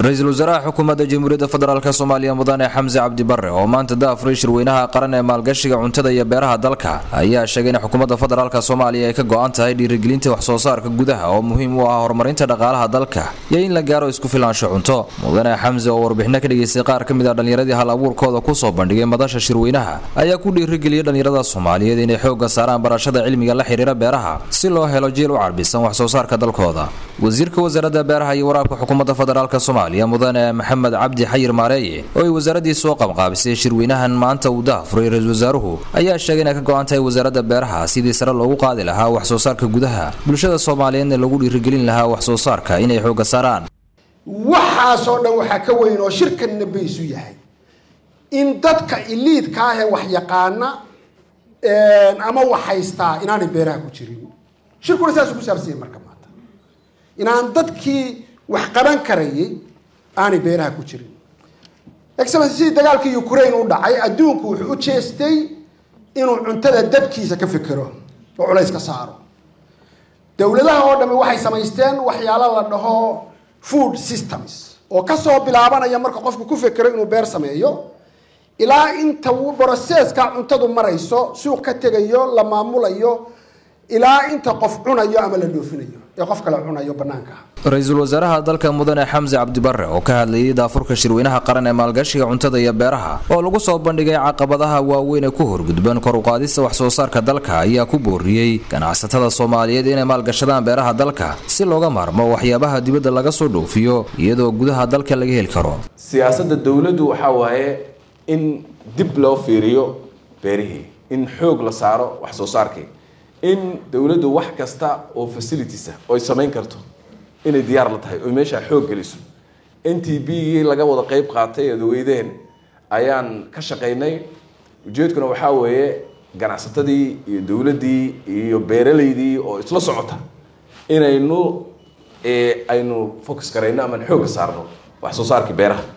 ra-iisul wasaaraha xukuumadda jamhuuriyadda federaalk soomaaliya mudane xamse cabdi bare oo maanta daafuray shirweynaha qaran ee maalgashiga cuntada iyo beeraha dalka ayaa sheegay in xukuumadda federaalk soomaaliya ay ka go-an tahay dhiirigelinta waxsoosaarka gudaha oo muhiim u ah horumarinta dhaqaalaha dalka iyo in la gaaro isku filaansho cunto mudane xamse oo warbixino ka dhigaystay qaar ka mid a dhallinyaradii hal abuurkooda kusoo bandhigay madasha shirweynaha ayaa ku dhiirigeliyay dhallinyarada soomaaliyeed inay xoogga saaraan barashada cilmiga la xiriira beeraha si loo helo jiil u carbisan waxsoosaarka dalkooda wasiirka wasaaradda beeraha iyo waraabka xukuumadda federaalk soomaaliya mudane maxamed cabdi xayir maareeye oo ay wasaaraddii soo qabqaabisay shirweynahan maanta uu daafuray ra-iisul wasaaruhu ayaa sheegay inay ka go-an tahay wasaaradda beeraha sidii sare loogu qaadi lahaa wax-soo saarka gudaha bulshada soomaaliyeedna lagu dhiirigelin lahaa wax-soo saarka inay xoogga saaraan waxaasoo dhan waxaa ka weyn oo shirkanna baysu yahay in dadka iliidka ah ee wax yaqaana ama wax haystaa inaanay beeraha ku jirin shirkuna saasuu ku saabsanyay marka maanta inaan dadkii wax qaban karayay aanay beeraha ku jirin excellency sidii dagaalkii ukraine u dhacay adduunku wuxuu u jeestay inuu cuntada dabkiisa ka fikero oo culays ka saaro dowladaha oo dhami waxay samaysteen waxyaalo la dhaho food systems oo kasoo bilaabanaya marka qofku ku fekero inuu beer sameeyo ilaa inta broseska cuntadu marayso suuq ka tegayo la maamulayo ilaa inta qof cunayo ama la dhoofinayo ee qof kale cunayo banaanka ra-iisul wasaaraha dalka mudane xamse cabdibare oo ka hadlayay daafurka shirweynaha qaran ee maalgashiga cuntada iyo beeraha oo lagu soo bandhigay caqabadaha waaweyn ee ku horgudban kor uqaadista wax-soo saarka dalka ayaa ku booriyey ganacsatada soomaaliyeed inay maalgashadaan beeraha dalka si looga maarmo waxyaabaha dibadda laga soo dhoofiyo iyadoo gudaha dalka laga heli karo siyaasadda dowladdu waxaa waaye in dib loo fiiriyo beerihii in xoog la saaro wax soo saarkii in dowladdu wax kasta oo facilities ah oy samayn karto inay diyaar la tahay oy meeshaa xoog geliso n t b laga wada qeyb qaatay eed weydeen ayaan ka shaqaynay ujeedkuna waxaa weeye ganacsatadii iyo dowladdii iyo beeraleydii oo isla socota inaynu aynu focus karayno amaan xoogga saarno wax soo saarkii beeraha